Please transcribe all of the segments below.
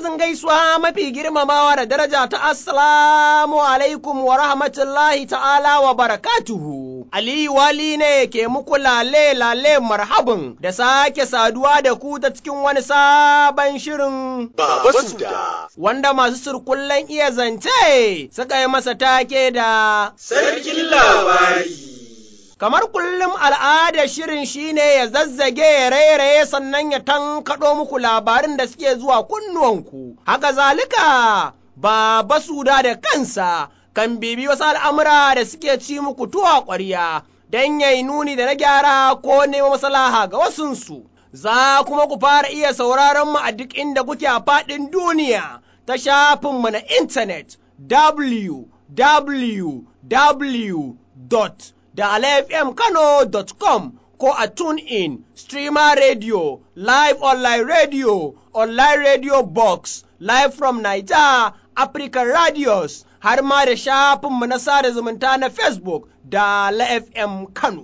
Lafazin gaisuwa mafi girmamawa da daraja ta Assalamu alaikum wa rahmatullahi ta'ala wa barakatuhu. Aliyu Wali ne ke muku lale lale marhabin da sake saduwa da ku ta cikin wani sabon shirin Baba Suda. wanda masu surkullen iya zance suka yi masa take da Sarkin labari. Kamar kullum al'adar shirin shine ya zazzage ya rairaye sannan ya tankaɗo muku labarin da suke zuwa kunnuwanku. Haka zalika ba basuda da kansa kan bibi wasu al'amura da suke ci muku tuwa ƙwarya don ya yi nuni da na gyara ko neman maslaha ga wasunsu. Za kuma ku fara iya sauraron mu a duk inda kuke a faɗin duniya ta shafinmu na intanet www. da alfmkano.com ko a TuneIn, Streamer Radio, Live Online Radio, Online Radio Box, Live from Niger, African Radios, har ma da shafinmu na sada zumunta na Facebook da FM Kano.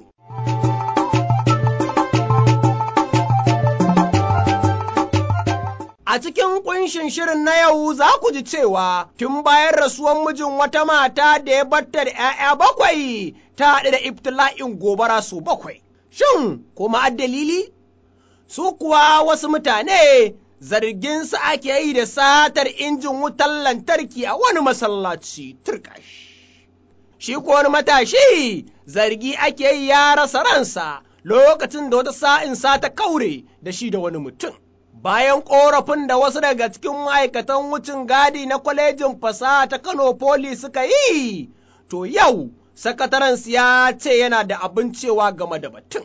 A cikin kunshin shirin na yau za ku ji cewa tun bayan rasuwan mijin wata mata da ya batta da ‘ya'ya bakwai ta haɗu da ibtila'in gobara su bakwai. Shin, kuma dalili? Su kuwa wasu mutane zargin su ake yi da satar injin wutar lantarki a wani masallaci turkash. Shi ko wani matashi zargi ake yi ya rasa ransa lokacin da wata sa'in sa ta kaure da shi da wani mutum. bayan ƙorafin da wasu daga cikin ma'aikatan wucin gadi na kwalejin fasaha ta Kano Poli suka yi, to yau sakatarensu ya ce yana da abin cewa game da batun.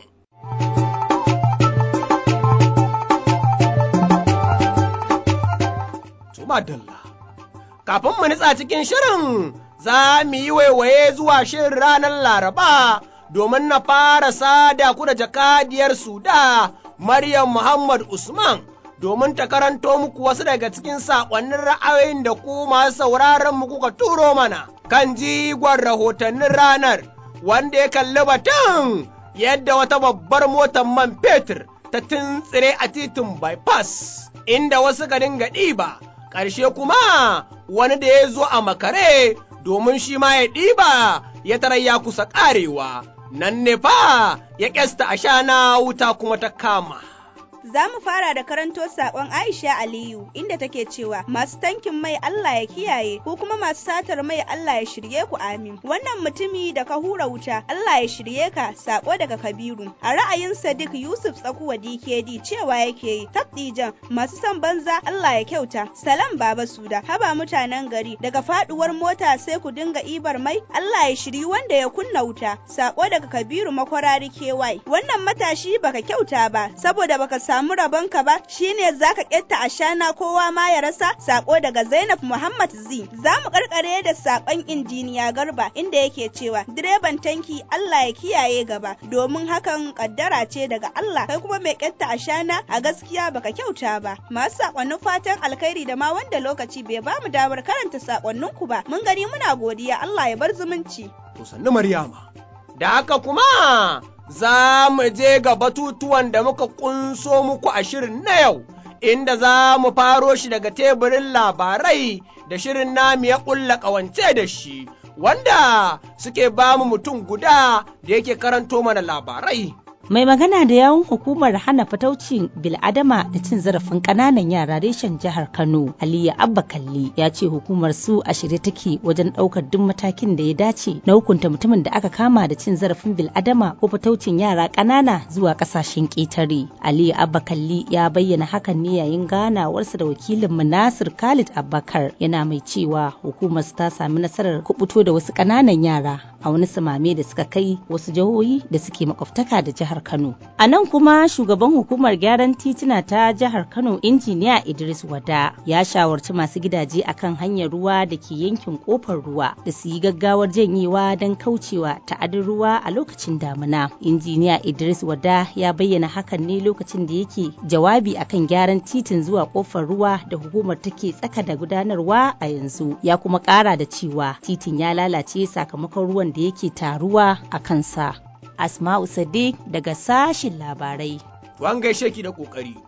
Dalla. Kafin mu nitsa cikin shirin za mu yi waiwaye zuwa shirin ranar Laraba domin na fara sada ku da jakadiyar Suda Maryam Muhammad Usman. domin ta karanto muku wasu daga cikin saƙonnin ra'ayoyin da ku masu sauraron mu kuka turo mana kan jigon rahotannin ranar wanda ya kalli batun yadda wata babbar motar man fetur ta tuntsire a titin bypass inda wasu ka dinga ɗiba ƙarshe kuma wani da ya zo a makare domin shi ma ya ɗiba ya tarar ya kusa ƙarewa nan ne fa ya ƙyasta a shana wuta kuma ta kama. Za mu fara da karanto sakon Aisha Aliyu inda take cewa masu tankin mai Allah ya kiyaye ko kuma masu satar mai Allah ya shirye ku amin. Wannan mutumi da ka hura wuta Allah ya shirye ka sako daga Kabiru. A ra'ayin Sadiq Yusuf Tsakuwa DKD cewa yake yi tabdijan masu son banza Allah ya kyauta. Salam Baba Suda haba mutanen gari daga faduwar mota sai ku dinga ibar mai Allah ya shiri wanda ya kunna wuta. Sako daga Kabiru makwarari KY. Wannan matashi baka kyauta ba saboda baka samu rabonka ba shine zaka ketta a shana kowa ma ya rasa sako daga Zainab Muhammad Z za mu karkare da sakon injiniya Garba inda yake cewa direban tanki Allah ya kiyaye gaba domin hakan kaddara ce daga Allah kai kuma mai ketta a shana a gaskiya baka kyauta ba masu sakonnin fatan alkhairi da ma wanda lokaci bai ba mu damar karanta sakonnin ku ba mun gani muna godiya Allah ya bar zumunci To sannu Maryama da haka kuma za mu je ga batutuwan da muka kunso muku a shirin na yau, inda za mu faro shi daga teburin labarai da shirin namu ya ƙulla ƙawance da shi, wanda suke ba mu mutum guda da yake karanto mana labarai. Mai magana da yawun hukumar hana fataucin bil'adama da cin zarafin ƙananan yara reshen jihar Kano, Aliyu Abba Kalli ya ce hukumar su a shirye take wajen ɗaukar duk matakin da ya dace na hukunta mutumin da aka kama da cin zarafin bil'adama ko fataucin yara ƙanana zuwa ƙasashen ƙetare. Aliyu Abba Kalli ya bayyana hakan ne yayin ganawarsa da wakilin Nasir Khalid Abubakar yana mai cewa hukumar ta sami nasarar kubuto da wasu ƙananan yara a wani samame da suka kai wasu jihohi da suke makwabtaka da jihar Kano. A nan kuma shugaban hukumar gyaran tituna ta jihar Kano injiniya Idris Wada ya shawarci masu gidaje akan hanyar ruwa da ke yankin kofar ruwa da su yi gaggawar janyewa don kaucewa ta'adin ruwa a lokacin damina. Injiniya Idris Wada ya bayyana hakan ne lokacin da yake jawabi akan gyaran titin zuwa kofar ruwa da hukumar take tsaka da gudanarwa a yanzu. Ya kuma kara da cewa titin ya lalace sakamakon ruwan da yake taruwa a kansa. Asma'u Sadiq daga sashin labarai. To an gaishe ki da ƙoƙari.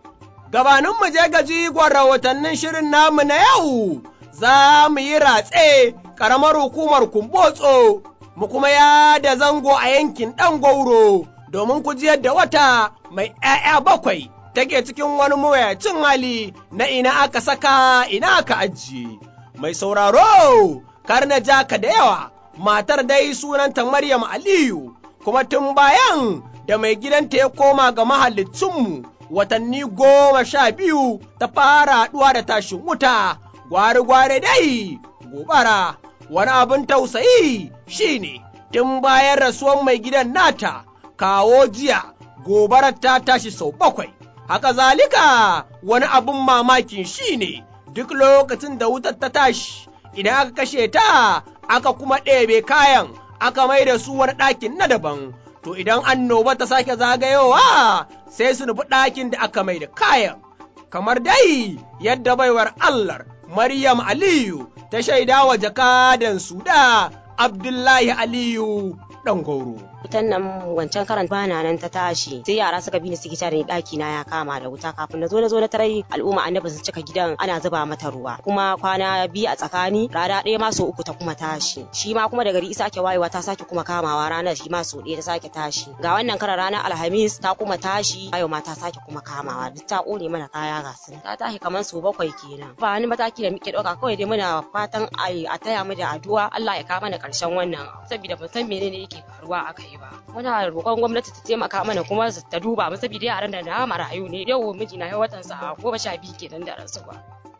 gabanin mu je ga jigon rahotannin shirin namu na yau, za mu yi ratse ƙaramar hukumar kumbotso, mu kuma ya da zango a yankin ɗan gauro, domin ku ji yadda wata mai ‘ya'ya bakwai take cikin wani mawuyacin hali na ina aka saka ina aka ajiye. Mai sauraro, kar na ja ka da yawa, matar dai sunanta Maryam Aliyu, kuma tun bayan da mai gidanta ya koma ga mahallicinmu watanni goma sha biyu ta fara haɗuwa da tashin wuta, gwari-gwari dai gobara. Wani abin tausayi shine tun bayan rasuwan mai gidan nata, kawo jiya gobarar ta tashi sau bakwai. Haka zalika wani abin mamakin shine duk lokacin da wutar ta tashi, idan aka kashe ta, aka kuma ɗebe kayan, aka mai da su wani ɗakin na daban. to idan annoba ta sake zagayowa sai su nufi ɗakin da aka mai da kayan, kamar dai yadda baiwar Allah Maryam Aliyu ta shaida wa jakadan da Abdullahi Aliyu ɗan goro. wutan nan wancan karan bana nan ta tashi sai yara suka bi ni suke tare daki na ya kama da wuta kafin na zo na zo na tarai al'umma annabi su cika gidan ana zuba mata ruwa kuma kwana biyu a tsakani rana ɗaya ma sau uku ta kuma tashi shi ma kuma da gari isa ke wayewa ta sake kuma kamawa ranar shi ma sau ɗaya ta sake tashi ga wannan karan ranar alhamis ta kuma tashi yau ma ta sake kuma kamawa duk ta ƙone mana kaya ga su ta tashi kamar sau bakwai kenan ba wani mataki da muke ɗauka kawai dai muna fatan a taya mu da addu'a Allah ya kawo mana ƙarshen wannan saboda ban san menene yake faruwa a kai ba muna roƙon gwamnati ta taimaka mana kuma ta duba mu saboda yaran da na marayu ne yau miji na watan sa goma sha biyu kenan da rasuwa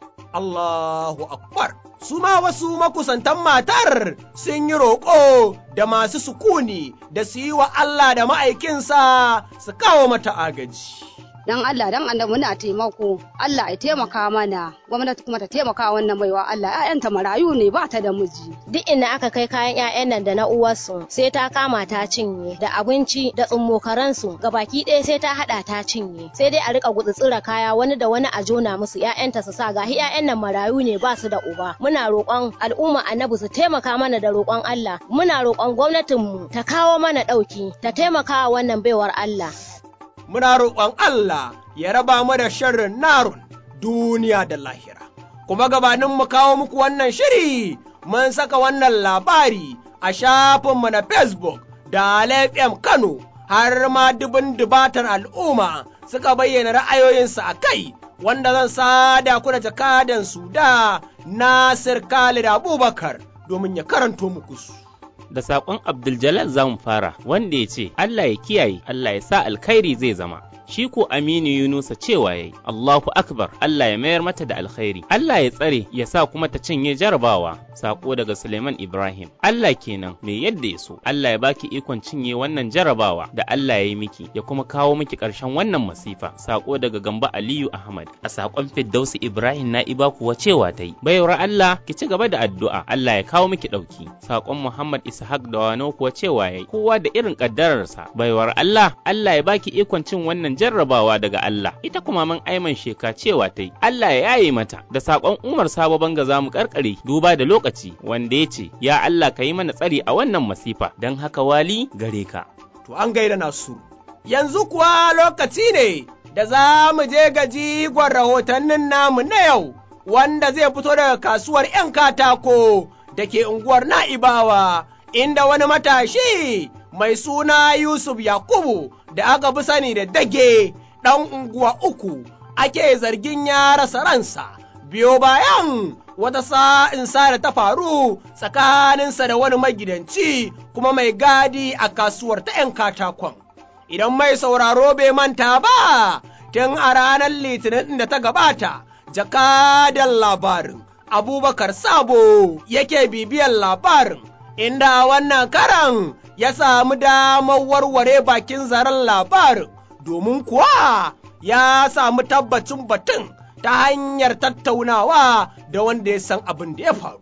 Allahu akbar su ma wasu makusantan matar sun yi roƙo da masu sukuni da su yi wa Allah da ma'aikinsa su kawo mata agaji. dan Allah dan annabi muna taimako Allah ya taimaka mana gwamnati kuma ta taimaka wannan baiwa Allah ƴaƴanta marayu ne ba ta da miji duk inda aka kai kayan ƴaƴan nan da na uwarsu sai ta kama ta cinye da abinci da tsummokaransu gabaki ɗaya sai ta haɗa ta cinye sai dai a rika gutsutsura kaya wani da wani a jona musu ƴaƴanta su sa gahi ƴaƴan nan marayu ne ba su da uba muna roƙon al'umma annabi su taimaka mana da roƙon Allah muna roƙon gwamnatinmu ta kawo mana ɗauki ta taimaka wannan baiwar Allah muna roƙon Allah ya raba mu da sharrin narun duniya da lahira. Kuma gabanin mu kawo muku wannan shiri mun saka wannan labari a shafinmu na Facebook da FM Kano har ma dubin dubatan al'umma suka bayyana ra'ayoyinsu a kai wanda zan sada ku da jakadan su da Nasir Khalid Abubakar domin ya karanto muku su. da saƙon Abdul za mu fara wanda ya ce Allah ya kiyaye Allah ya sa alkhairi zai zama. Shi ko Aminu Yunusa cewa yayi Allahu Akbar Allah ya mayar mata da alkhairi Allah ya tsare ya sa kuma ta cinye jarabawa sako daga Suleiman Ibrahim Allah kenan mai yadda ya so Allah ya baki ikon cinye wannan jarabawa da Allah ya yi miki ya kuma kawo miki ƙarshen wannan masifa sako daga Gamba Aliyu Ahmad a sakon Firdausi Ibrahim Na'iba kuwa cewa ta yi bayar Allah ki ci gaba da addu'a Allah ya kawo miki ɗauki sakon Muhammad Ishaq da Wano kuwa cewa yayi kowa da irin kaddararsa baiwar Allah Allah ya baki ikon cin wannan jarrabawa daga Allah ita kuma man aiman sheka cewa ta yi Allah ya yaye mata da sakon Umar Sabo Banga za mu karkare duba da lokaci wanda ya ce ya Allah ka yi mana tsari a wannan masifa don haka wali gare ka To an gaida nasu yanzu kuwa lokaci ne da za mu je ga jigon rahotannin namu na yau wanda zai fito daga kasuwar 'yan katako da ke unguwar Na'ibawa inda wani matashi mai suna Yusuf Yakubu da aka fi sani da dage ɗan unguwa uku ake zargin ya rasa ransa biyo bayan wata sa'insa da ta faru tsakaninsa da wani magidanci kuma mai gadi a kasuwar ta ‘yan katakon. Idan mai sauraro bai manta ba, tun a ranar litinin da ta gabata, jakadan labarin Abubakar Sabo yake bibiyan labarin inda wannan karan ya samu damar warware bakin zaren labarin domin kuwa ya samu tabbacin batun ta hanyar tattaunawa da wanda ya san abin da ya faru.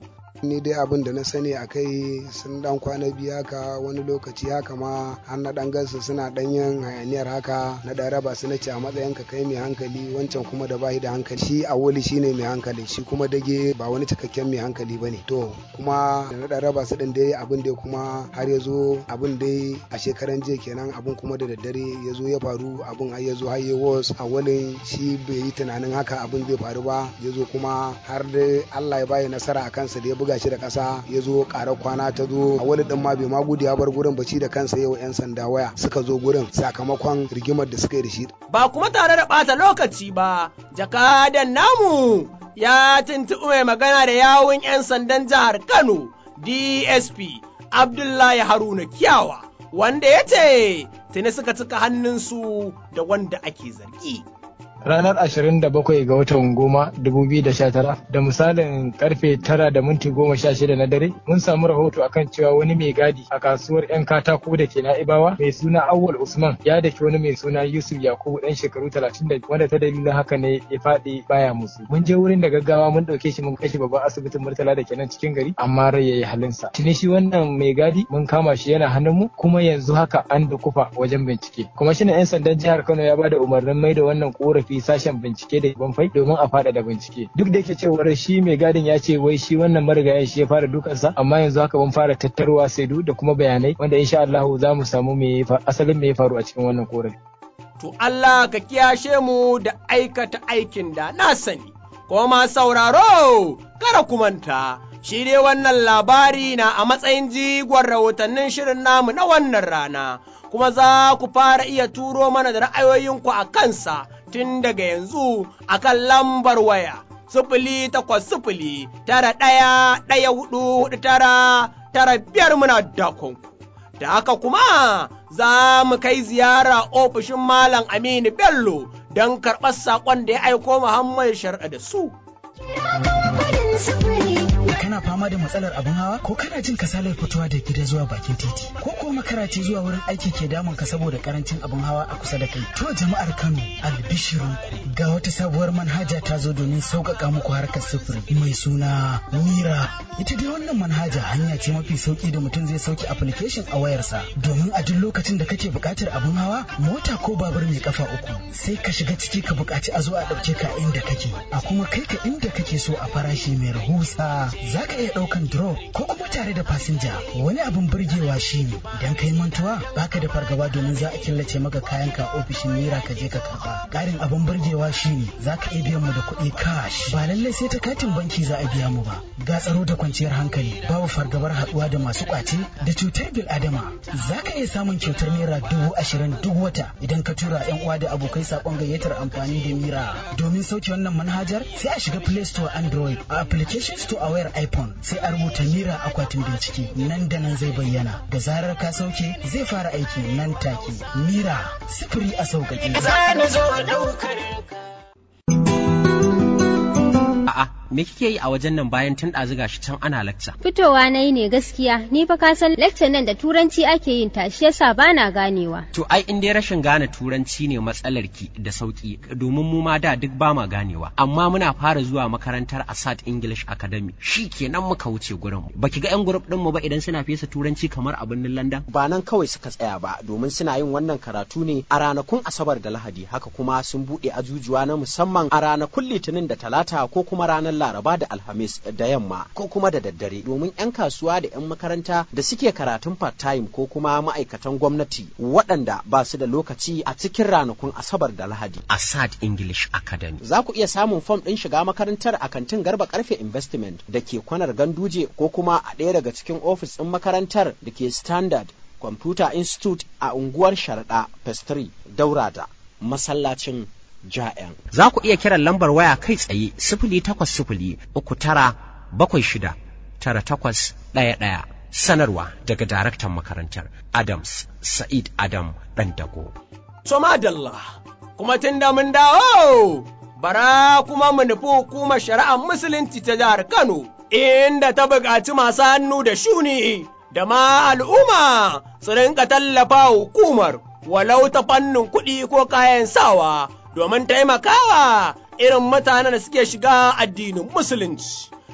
ni dai abin da na sani a kai sun dan kwana biyu haka wani lokaci haka ma har na dan gansu suna dan yin hayaniyar haka na dan raba su na ce a matsayin ka kai mai hankali wancan kuma da bayi da hankali shi a woli shine mai hankali shi kuma dage ba wani cikakken mai hankali bane to kuma da na dan raba su din dai abin dai kuma har ya zo abin dai a shekaran jiya kenan abin kuma da daddare ya zo ya faru abin har ya zo har ya was a walin shi bai yi tunanin haka abin zai faru ba ya zo kuma har dai Allah ya bayi nasara a kansa da ya buga shi da ƙasa ya zo ƙarar kwana ta zo a wani ɗin ma bai ma gudu ya bar gurin ba shi da kansa yau 'yan sanda waya suka zo gurin sakamakon rigimar da suka yi da shi. Ba kuma tare da ɓata lokaci ba, jakadan namu ya tuntuɓi mai magana da yawun 'yan sandan jihar Kano DSP Abdullahi Haruna Kiyawa wanda ya ce tuni suka cika hannunsu da wanda ake zargi. ranar 27 ga watan goma 2019 da misalin karfe 9 da minti 16 na dare mun samu rahoto akan cewa wani mai gadi a kasuwar 'yan katako da ke na'ibawa mai suna awwal usman ya daki wani mai suna yusuf yakubu dan shekaru 30 wanda ta dalilin haka ne ya faɗi baya musu mun je wurin da gaggawa mun ɗauke shi mun kai shi babban asibitin murtala da ke nan cikin gari amma rai ya yi halinsa tuni shi wannan mai gadi mun kama shi yana hannun mu kuma yanzu haka an dukufa wajen bincike kuma shi 'yan sandan jihar kano ya bada umarnin mai da wannan korafi tafi sashen bincike da banfai domin a faɗaɗa bincike duk da yake cewar shi mai gadin ya ce wai shi wannan marigayen shi ya fara dukansa amma yanzu haka mun fara tattaruwa saidu da kuma bayanai wanda insha Allah za mu samu me asalin me ya faru a cikin wannan korafi to Allah ka kiyashe mu da aikata aikin da na sani kuma ma sauraro kada ku manta shi dai wannan labari na a matsayin jigon rahotannin shirin namu na wannan rana kuma za ku fara iya turo mana da ra'ayoyinku a kansa tun daga yanzu a kan lambar waya sifili takwas sifili tara ɗaya ɗaya hudu hudu tara tara biyar muna dakonku. Da haka kuma za mu kai ziyara ofishin Malam Aminu Bello don karɓar saƙon da ya aiko Muhammad Shar'a da su. kana fama da matsalar abin hawa ko kana jin kasalar fitowa da gida zuwa bakin titi ko ko makara ce zuwa wurin aiki ke damun ka saboda karancin abin hawa a kusa da kai to jama'ar Kano albishirinku ga wata sabuwar manhaja ta zo domin sauƙaƙa muku harkar sufuri mai suna Mira ita dai wannan manhaja hanya ce mafi sauki da mutum zai sauke application a wayarsa domin a duk lokacin da kake buƙatar abin hawa mota ko babur mai kafa uku sai ka shiga ciki ka buƙaci a zo a ɗauke ka inda kake a kuma kai ka inda kake so a farashi mai rahusa za ka iya ɗaukan drop ko kuma tare da fasinja wani abin burgewa shine idan kai mantuwa baka da fargaba domin za a killace maka kayan ka ofishin naira ka je ka karba ƙarin abin burgewa shine za ka iya biyan mu da kuɗi cash ba lallai sai ta katin banki za a biya mu ba ga tsaro da kwanciyar hankali babu fargabar haɗuwa da masu ƙwace da cutar bil adama za ka iya samun kyautar naira dubu ashirin duk wata idan ka tura yan uwa da abokai saƙon gayyatar amfani da mira domin sauke wannan manhajar sai a shiga play store android a application store a wayar iphone sai a rubuta mira akwatin bincike nan da nan zai bayyana da zarar ka sauke zai fara aiki nan take mira sifiri a sauƙaƙe A'a, me kike yi a wajen nan bayan tun ɗazu gashi can ana lacca? Fitowa na yi ne gaskiya, ni fa ka san lecture nan da turanci ake yin ta, shi yasa bana ganewa. To ai in dai rashin gane turanci ne matsalar ki da sauki, domin mu ma da duk ba ma ganewa. Amma muna fara zuwa makarantar Asad English Academy, shi kenan muka wuce gurin. Baki ga 'yan grup ɗin mu ba idan suna fesa turanci kamar a birnin London? Ba nan kawai suka tsaya ba, domin suna yin wannan karatu ne a ranakun Asabar da Lahadi, haka kuma sun buɗe ajujuwa na musamman a ranakun Litinin da Talata ko kuma ranar Laraba da Alhamis da yamma ko kuma da daddare domin 'yan kasuwa da 'yan makaranta da suke karatun part-time ko kuma ma'aikatan gwamnati waɗanda ba su da lokaci a cikin ranakun Asabar da Lahadi. Asad English Academy. Za ku iya samun fom ɗin shiga makarantar a kantin Garba Karfe Investment da ke kwanar Ganduje ko kuma a ɗaya daga cikin ofis ɗin makarantar da ke Standard Computer Institute a unguwar Sharaɗa Pestry Daura da masallacin ja'yan. Za ku iya kiran lambar waya kai tsaye sifili takwas sifili uku tara bakwai shida tara takwas ɗaya ɗaya. Sanarwa daga daraktan makarantar Adams Sa'id Adam Ɗandago. Somadalla, kuma tun da mun dawo, bara kuma mu nufi hukumar shari'ar musulunci ta jihar Kano, inda ta buƙaci masu hannu da shuni da ma al'umma su rinka tallafa hukumar walau ta fannin kuɗi ko kayan sawa. domin taimakawa irin mutanen da suke shiga addinin musulunci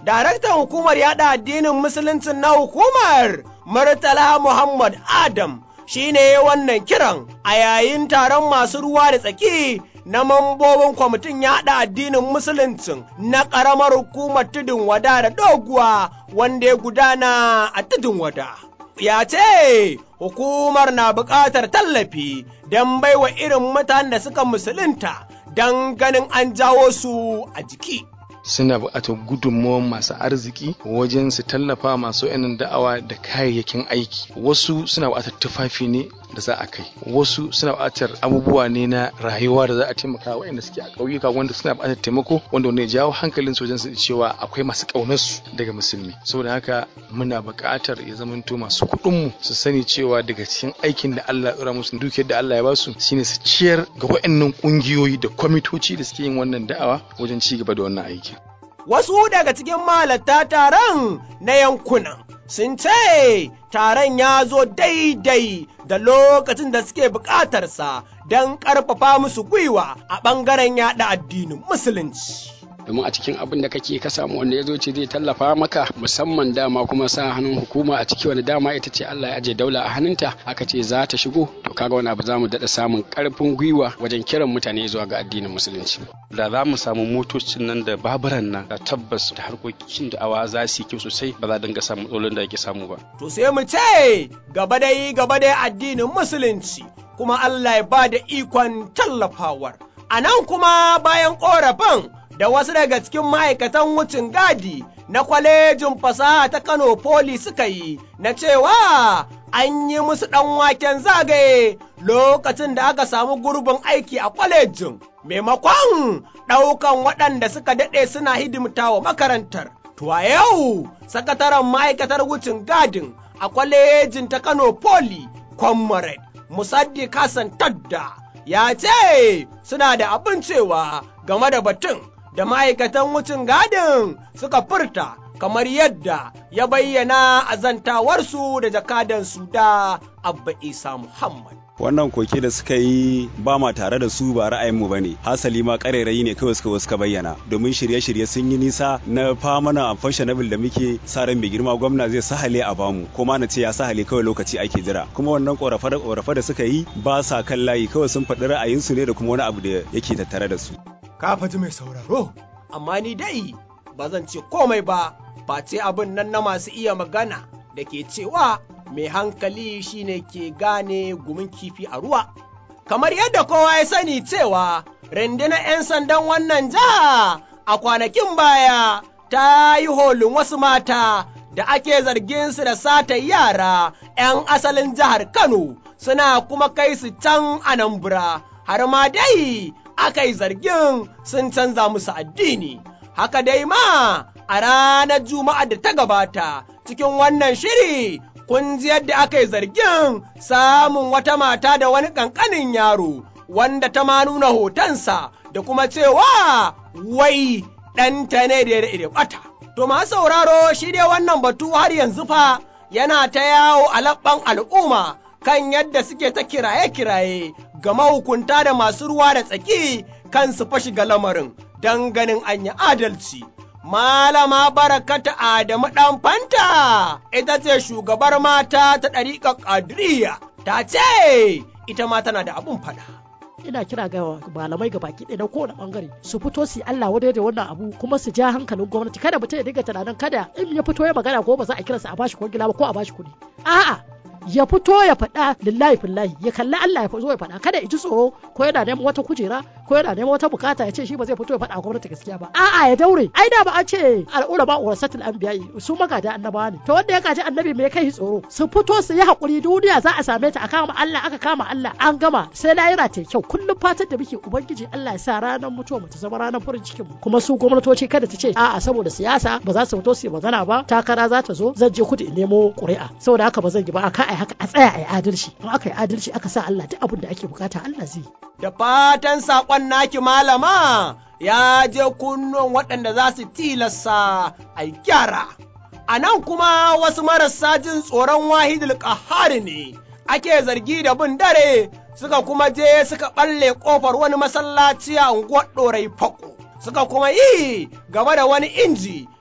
daraktan hukumar yada addinin musuluncin na hukumar Murtala Muhammad Adam shi ne wannan kiran a yayin taron masu ruwa da tsaki na mambobin kwamitin yaɗa addinin musuluncin na ƙaramar hukumar tudun wada da doguwa wanda ya gudana a tudun wada. Ya ce hukumar na buƙatar tallafi don baiwa irin mutanen da suka musulunta don ganin an jawo su a jiki. suna buƙatar gudunmawar masu arziki wajen su tallafa masu yanin da'awa da kayayyakin aiki wasu suna buƙatar tufafi ne da za a kai wasu suna buƙatar abubuwa ne na rayuwa da za a taimaka waɗanda suke a ƙauyuka wanda suna buƙatar taimako wanda wanda ya jawo hankalin su wajen su cewa akwai masu ƙaunar su daga musulmi saboda haka muna buƙatar ya zamanto masu kuɗin mu su sani cewa daga cikin aikin da Allah ya ɗora musu dukiyar da Allah ya ba su shine su ciyar ga waɗannan ƙungiyoyi da kwamitoci da suke yin wannan da'awa wajen ci gaba da wannan aiki. wasu daga cikin malatta taron na yankunan sun ce taron ya zo daidai da lokacin da suke buƙatarsa don ƙarfafa musu gwiwa a ɓangaren yaɗa addinin musulunci. domin a cikin abin da kake ka samu wanda ya zo ce zai tallafa maka musamman dama kuma sa hannun hukuma a ciki wani dama ita ce Allah ya aje daula a hannunta aka ce za ta shigo to kaga wani abu za mu daɗa samun ƙarfin gwiwa wajen kiran mutane zuwa ga addinin musulunci. Da za mu samu motocin nan da baburan nan da tabbas da harkokin da awa za su yi kyau sosai ba za a dinga samun matsalolin da ake samu ba. To sai mu ce gaba dai gaba dai addinin musulunci kuma Allah ya ba da ikon tallafawar. A nan kuma bayan ƙorafin da wasu daga cikin ma'aikatan wucin gadi na kwalejin fasaha ta Kano Poli suka yi na cewa an yi musu ɗan waken zagaye lokacin da aka samu gurbin aiki a kwalejin maimakon ɗaukan waɗanda suka daɗe suna hidimta wa makarantar. To a yau, sakataren ma'aikatar wucin gadin a kwalejin ta Kano Poli, Comrade Musaddiq Hassan Tadda, ya ce suna da abin cewa game da batun da ma'aikatan wucin gadin suka furta kamar yadda ya bayyana a zantawarsu da jakadansu da Abba Isa Muhammad. wannan koke da suka yi ba ma tare da su ba ra'ayinmu ba ne hasali ma ƙarairayi ne kawai suka suka bayyana domin shirye-shirye sun yi nisa na famana fashionable da muke sa ran mai girma gwamna zai sahale a bamu kuma na ce ya sahale kawai lokaci ake jira kuma wannan ƙorafe da suka yi ba sa kan layi kawai sun faɗi ra'ayinsu ne da kuma wani abu da yake tattare da su. ka faji mai sauraro amma ni dai ba zan ce komai ba face abin nan na masu iya magana da ke cewa mai hankali shine ke gane gumin kifi a ruwa. Kamar yadda kowa ya sani cewa rundunar 'yan sandan wannan jiha a kwanakin baya ta yi holin wasu mata da ake zargin su da sata yara 'yan asalin jihar Kano suna kuma kai su can Anambra har ma dai aka yi zargin sun canza musu addini. Haka dai ma a ranar Juma'a da ta gabata cikin wannan shiri kun ji yadda aka yi zargin samun wata mata da wani ƙanƙanin yaro wanda ta ma nuna hotonsa da kuma cewa wai ɗanta ne da ya ɓata. To ma sauraro shi dai wannan batu har yanzu fa yana ta yawo a labban al'umma kan yadda suke ta kiraye-kiraye ga mahukunta da masu ruwa da tsaki kan su fashi ga lamarin don ganin an yi adalci. Malama barakata Adamu ɗan fanta ita ce shugabar mata ta ɗariƙar ƙadiriya ta ce ita ma tana da abun faɗa. ina kira ga malamai ga baki ɗaya na kowane bangare su fito su yi Allah wadai da wannan abu kuma su ja hankalin gwamnati kada mutum ya dinga tunanin kada in ya fito ya magana ko ba za a kiransa a bashi kwangila ba ko a bashi kuɗi a'a ya fito ya faɗa lillahi fillahi ya kalli Allah ya zo ya faɗa kada ya ji tsoro ko yana neman wata kujera ko yana neman wata bukata ya ce shi ba zai fito ya faɗa gwamnati gaskiya ba a'a ya daure ai da ba an ce al'ura ba urasatul anbiya su magada annabawa ne to wanda ya gaji annabi me kai tsoro su fito su yi hakuri duniya za a same ta a kama Allah aka kama Allah an gama sai lahira ta kyau kullum fatan da muke ubangiji Allah ya sa ranar mutuwa mu ta zama ranar farin cikin mu kuma su gwamnatoci kada ta ce a'a saboda siyasa ba za su fito su yi magana ba takara za ta zo zan je kudu in nemo ƙuri'a saboda haka ba zan yi ba a kai haka a tsaya a yi adalci in aka yi adalci aka sa Allah duk abin da ake bukata Allah zai da fatan saƙon naki malama ya je kunnuwan waɗanda za su tilasta a gyara a nan kuma wasu marasa jin tsoron wahidul ƙahari ne ake zargi da bin dare suka kuma je suka ɓalle ƙofar wani masallaci a unguwar ɗorai fako suka kuma yi game da wani inji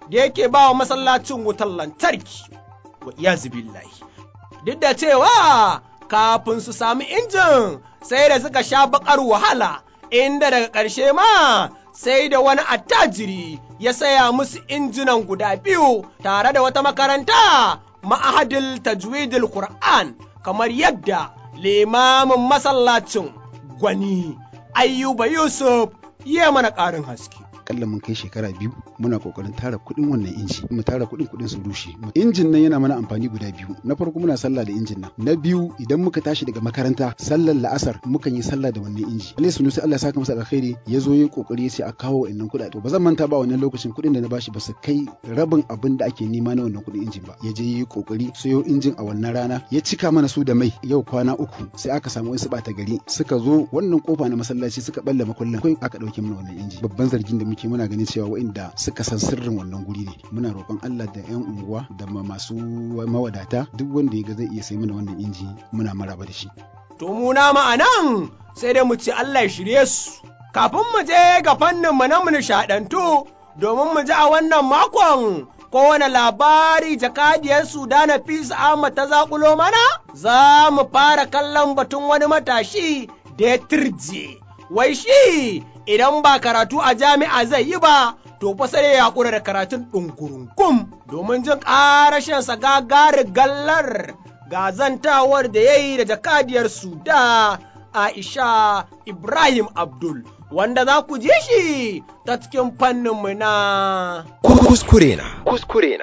da yake ba wa masallacin wutar lantarki wa iyazu billahi duk da cewa kafin su sami injin sai da suka sha bakar wahala inda daga ƙarshe ma sai da wani attajiri ya saya musu injinan guda biyu tare da wata makaranta ma'ahadil tajwidil Qur'an kamar yadda limamin masallacin gwani ayyuba Yusuf ya mana ƙarin haske. akalla mun kai shekara biyu muna kokarin tara kuɗin wannan inji mu tara kuɗin kuɗin su rushe injin nan yana mana amfani guda biyu na farko muna sallah da injin nan na biyu idan muka tashi daga makaranta sallar la'asar mukan yi sallah da wannan inji Allah sunu sai Allah saka masa alkhairi ya zo yi kokari ya ce a kawo wannan kuɗaɗe ba zan manta ba wannan lokacin kuɗin da na bashi ba su kai rabin abin da ake nema na wannan kuɗin injin ba ya je yi kokari sayo injin a wannan rana ya cika mana su da mai yau kwana uku sai aka samu wasu ɓata gari suka zo wannan kofa na masallaci suka balle makullin kai aka ɗauke mana wannan inji babban zargin da muke muke muna ganin cewa waɗanda suka san sirrin wannan guri ne muna roƙon Allah da 'yan unguwa da masu mawadata duk wanda ya ga zai iya sai mana wannan inji muna maraba da shi to mu na ma'anan sai dai mu ce Allah ya shirye su kafin mu je ga fannin mu na mu nishaɗantu domin mu ji a wannan makon kowane labari jakadiyar Sudana Fis Ahmad ta zakulo mana za mu fara kallon batun wani matashi da ya turje wai shi idan ba karatu a jami'a zai yi ba, to fa sai ya haƙura da karatun ɗungurunkum domin jin ƙarashinsa gagari gallar gazantawar da ya yi da jakadiyar da Aisha Ibrahim Abdul. Wanda za ku ji shi ta cikin fanninmu na kuskure na kuskure na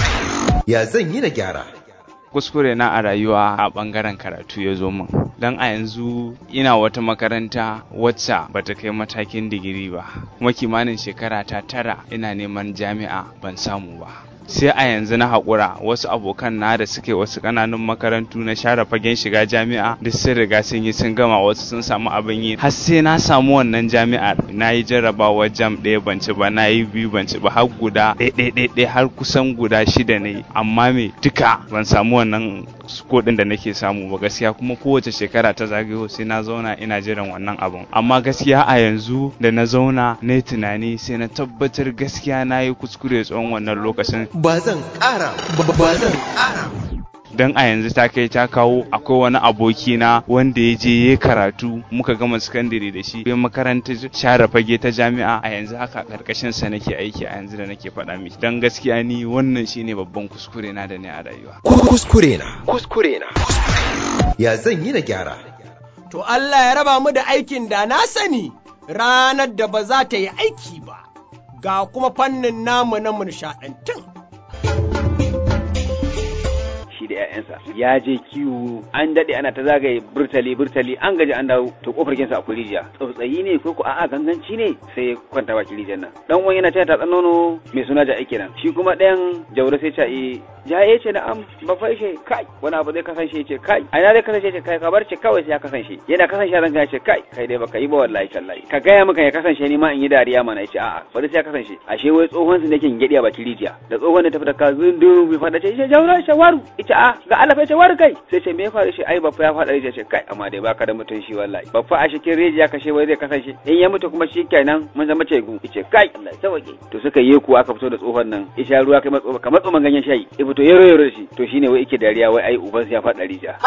ya zan yi na gyara kuskure na a rayuwa a bangaren karatu ya zo min don a yanzu ina wata makaranta wacce bata kai matakin digiri ba kuma kimanin shekara ta tara ina neman jami'a ban samu ba sai a yanzu na haƙura wasu abokan na da suke wasu ƙananun makarantu na share fagen shiga jami'a duk sun riga sun yi sun gama wasu sun samu abin yi har sai na samu wannan jami'ar na yi jarrabawa jam ɗaya ban ci ba na yi biyu ban ci ba har guda ɗaya har kusan guda shida ne amma me duka ban samu wannan kodin da nake samu ba gaskiya kuma kowace shekara ta zagayo sai na zauna ina jiran wannan abun amma gaskiya a yanzu da na zauna na yi tunani sai na tabbatar gaskiya na yi kuskure tsawon wannan lokacin ba zan ƙara ba zan ƙara don a yanzu ta kai ta kawo akwai wani aboki na wanda ya je ya karatu muka gama sakandare da shi bai makaranta share fage ta jami'a a yanzu haka karkashin sa nake aiki a yanzu da nake faɗa miki don gaskiya ni wannan shine babban kuskure na da ne a rayuwa kuskure na kuskure na ya zan yi na gyara to Allah ya raba mu da aikin da na sani ranar da ba za ta yi aiki ba ga kuma fannin namu na nishaɗantun. shi da 'ya'yansa ya je kiwo an daɗe ana ta zagaye burtali burtali an gaji an dawo to kofar kinsa akwai rijiya tsautsayi ne ko ko a'a ganganci ne sai ya kwanta baki rijiyar nan dan uwan yana taya tatsan nono mai suna ja aiki nan shi kuma ɗayan jauro sai ce eh ja ya ce na'am ba fa shi kai wani abu zai kasance ce kai a ina zai kasance ce kai ka bar ce kawai sai ya kasance yana kasance ranka ya ce kai kai dai baka yi ba wallahi tallahi ka gaya maka ya kasance ni ma in yi dariya mana ya ce a'a bari sai ya kasance ashe wai tsohon su nake gidi a bakin rijiya da tsohon da tafi da ka zundu bai fada ce jauro shawaru ita a ga Allah fa ce waru kai sai ce me ya faru shi ai baffa ya fada rijiya ce kai amma dai baka da mutun shi wallahi baffa a cikin rijiya kashe wai zai kasance in ya mutu kuma shi kenan mun zama ce gu ce kai Allah ya sauke to suka yi ku aka fito da tsohon nan isha ruwa kai matso kamar tsoman ganyen shayi ya fito yaro yaro da shi to shine wai yake dariya wai ai uban ya fada rijiya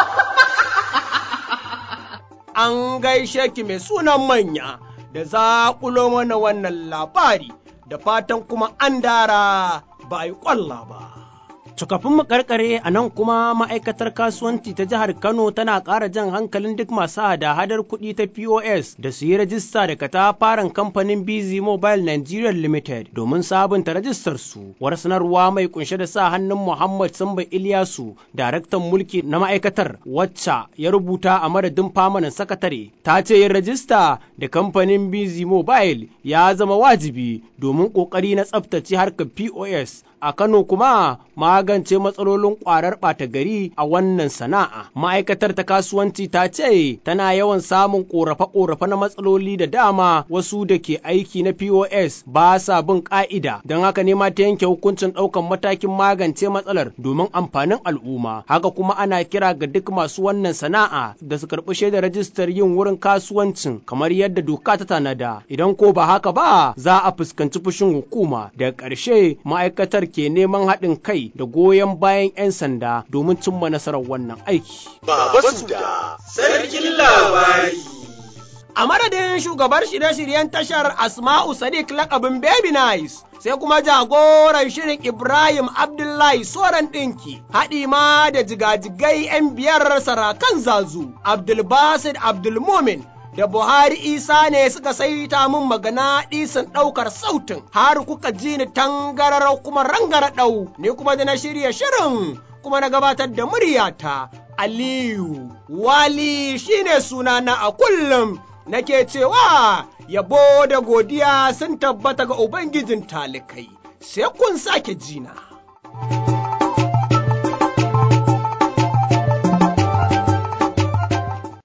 an gaishe ki mai sunan manya da zaƙulo mana wannan labari da fatan kuma an dara ba a yi ƙwalla ba. Tukafin mu karkare a nan kuma ma'aikatar kasuwanci ta jihar Kano tana ƙara jan hankalin duk masu hada-hadar kuɗi ta POS da su yi rajista da katafaren kamfanin BZ Mobile Nigeria Limited domin sabunta rajistar su. War sanarwa mai kunshe da sa hannun Muhammad Samba Ilyasu, daraktan mulki na ma'aikatar wacce ya rubuta a madadin famanin sakatare, ta ce yin rajista da kamfanin BZ Mobile ya zama wajibi domin ƙoƙari na tsaftace harkar POS a Kano kuma magance matsalolin ƙwarar ɓata gari a wannan sana'a. Ma'aikatar ta kasuwanci ta ce tana yawan samun ƙorafe-ƙorafe na matsaloli da dama wasu da ke aiki na POS ba sa bin ƙa'ida don haka ne ma ta yanke hukuncin ɗaukan matakin magance matsalar domin amfanin al'umma. Haka kuma ana kira ga duk masu wannan sana'a da su karɓi shaidar rajistar yin wurin kasuwancin kamar yadda doka ta tanada. Idan ko ba haka ba za a fuskanci fushin hukuma. Daga ƙarshe ma'aikatar ke neman haɗin kai da goyon bayan 'yan sanda domin cimma nasarar wannan aiki. Baba Suda, sarkin labari. A madadin shugabar shirye-shiryen tashar Asma'u Sadiq lakabin Baby Nice. sai kuma jagoran shirin Ibrahim Abdullahi Soran ɗinki, haɗi ma da jigajigai 'yan biyar sarakan zazu, Abdulbasid Abdulmumin da Buhari Isa ne suka saita min magana ɗisan ɗaukar sautin, har kuka ji ni tangararau kuma rangara ɗau, ne kuma da na shirya shirin kuma na gabatar da muryata. Aliyu, Wali shine sunana a kullum. nake cewa yabo da godiya sun tabbata ga Ubangijin talikai, sai kun sake jina.